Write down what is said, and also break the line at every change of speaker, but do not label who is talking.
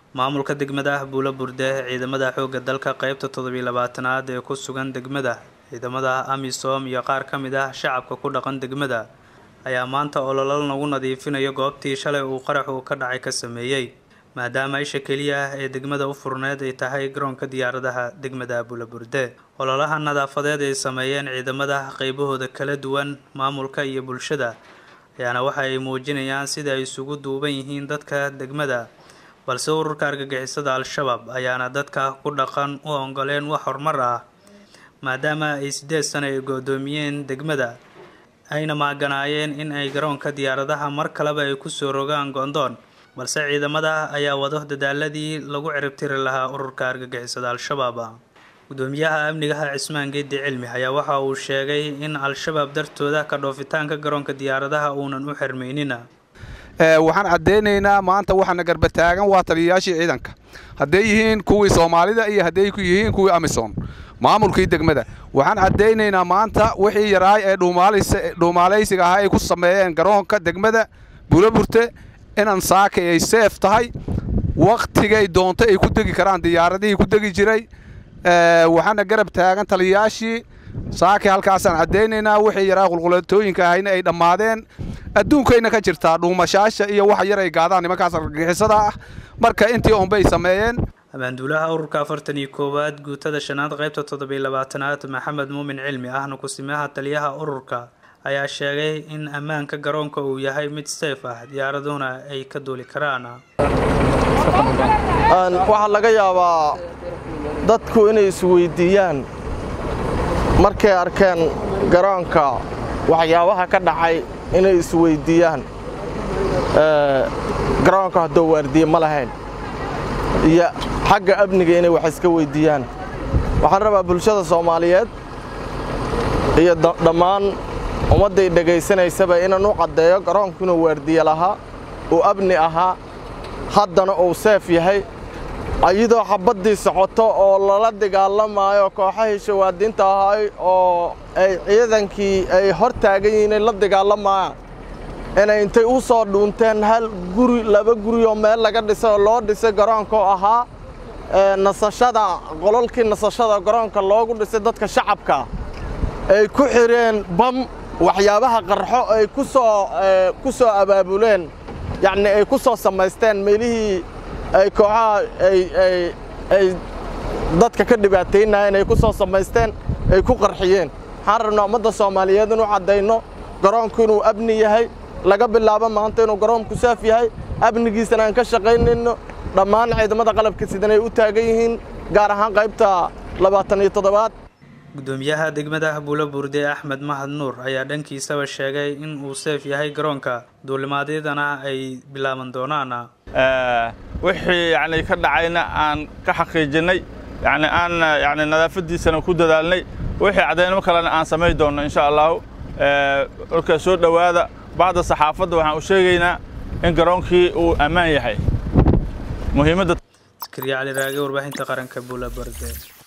maamulka degmada buulo burde ciidamada xoogga dalka qeybta toddobiyo labaatanaad ee ku sugan degmada ciidamada amisom iyo qaar ka mid ah shacabka ku dhaqan degmada ayaa maanta ololal nagu nadiifinayo goobtii shalay uu qaraxu ka dhacay ka sameeyey maadaama isha keliya ah ee degmada u furneed ay tahay garoonka diyaaradaha degmada buulo burde ololaha nadaafadeed ay sameeyeen ciidamada qeybahooda kala duwan maamulka iyo bulshada ayaana waxa ay muujinayaan sida ay isugu duuban yihiin dadka degmada balse ururka argagixisada al-shabaab ayaana dadka ku dhaqan u ongoleen wax horumar ah maadaama ay sideed sano ay goodoomiyeen degmada ayna maaganaayeen in ay garoonka diyaaradaha mar kaleba ay kusoo rogaan go'doon balse ciidamada ayaa wado dadaaladii lagu ciribtiri lahaa ururka argagixisada al-shabaab gudoomiyaha amnigaha cismaan geedi cilmi ayaa waxa uu sheegay in al-shabaab dartooda ka dhoofitaanka garoonka diyaaradaha uunan u xirmaynina
waxaan caddaynaynaa maanta waxaana garbataagan waa taliyayaashii ciidanka hadday yihiin kuwii soomaalida iyo hadday yihiin kuwii amisom maamulkii degmada waxaan caddaynaynaa maanta wixii yaraay ee dhuumaalaysiga ahaa ay ku sameeyeen garoonka degmada buulaburte inan saaka ay seef tahay wakhtigay doonto ay ku degi karaan diyaaradihii ku degi jiray waxaana garab taagan taliyayaashii saaki halkaasaan caddaynaynaa wixii yaraa qulqulatooyinka ahayna ay dhammaadeen adduunkayna ka jirtaa dhuumashaasha iyo waxa yar ay gaadaan nimankaas argagixisada ah marka intii unbay sameeyeen
abaanduulaha ururka afartan iyo koowaad guutada shanaad qaybta toddobiyo labaatanaad maxamed muumin cilmi ahna kusimaha taliyaha ururka ayaa sheegay in ammaanka garoonka uu yahay mid seef ah diyaaraduna ay ka duuli karaan
waxaa laga yaabaa dadku inay isweydiiyaan markay arkeen garoonka waxyaabaha ka dhacay inay isweydiiyaan garoonka haddoo waardiye ma lahayn iyo xagga amniga inay wax iska weyddiiyaan waxaan rabaa bulshada soomaaliyeed iyo dhammaan ummadday dhegaysanaysaba inaan u caddeeyo garoonku inuu waardiye lahaa uu amni ahaa haddana uu seef yahay iyadoo xabaddii socoto oo lala dagaalamaayo kooxahii shawaadiinta ahay oo ay ciidankii ay hor taagan yihiin ay la dagaalamayaan inay intay u soo dhuunteen hal guri laba guri oo meel laga dhisay oo loo dhisay garoonka oo ahaa nasashada qololkii nasashada garoonka loogu dhisay dadka shacabka ay ku xidheen bam waxyaabaha qarxo ay ku soo ku soo abaabuleen yacni ay ku soo samaysteen meelihii ay kooxaha ay dadka ka dhibaataynayeen ay ku soo samaysteen ay ku qarxiyeen waxaan rabnaa ummadda soomaaliyeed inuu caddayno garoonku inuu amni yahay laga bilaabo maanta inuu garoonku saaf yahay amnigiisana aan ka shaqaynayno dhammaan ciidamada qalabka sidan ay u taagan yihiin gaar ahaan qaybta labaatan iyo toddobaad
gudoomiyaha degmada buulo burde axmed mahad nuur ayaa dhankiisaba sheegay in uu seef yahay garoonka duulimaadyadana ay bilaaban doonaan
wixii yani ka dhacayna aan ka xaqiijinnay yani aan yani nadaafaddiisana ku dadaalnay wixii caddaynimo kalena aan samayn doonno insha allahu markaa soo dhowaada bacda saxaafadda waxaan u sheegaynaa in garoonkii uu ammaan yahay muhiimadda
askariya cali raage warbaahinta qaranka buulo burde